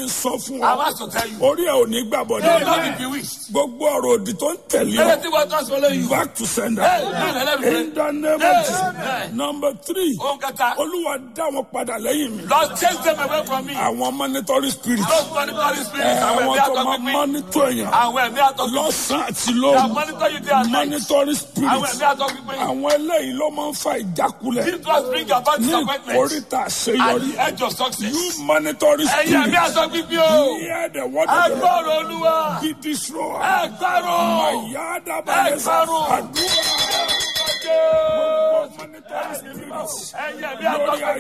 n sọ fún I ọ want to tell you. orí ẹ ò ní gbàbọ̀ You will ní not be bewitched. gbogbo ọ̀rọ̀ òdì tó ń tẹ̀lé ọ Anything what just follow you. back to sender Hey, man, let me in the name of Hey, Jesus hey. number three Ohun kẹta. olúwa dá wọn padà lẹ́yìn mi Lord chase them away from me. àwọn monitoring spirit Those monitoring ẹ, spirits. Àwọn àwọn ẹ̀mí tó máa àtọ́gbígbí. monitor èèyàn Àwọn ẹ̀mí àtọ́gbígbí. lọ́sàn-án àti They lóru monitor you day and night. monitoring Àwọn spirit ẹ̀mí àtọ́gbígbí. àwọn eléyìí ló máa ń fa ìjákulẹ̀ This was bring about ní disappointment. ìkórìtà At àṣeyọrí the edge of success. you monitoring Ẹ̀yin ẹ̀mí spirit àtọ́gbígbí o. hear the word of the Lord Agbọ́rọ̀ Olúwa. be destroyed. Ẹgbẹ́rún. Ayadabalesa. Ẹgbẹ́rún. Àdúrà. Ẹgbẹ́rún. Monitoring spirit. Ẹ̀yin ẹ̀mí Lórí àtọ́gbígbí.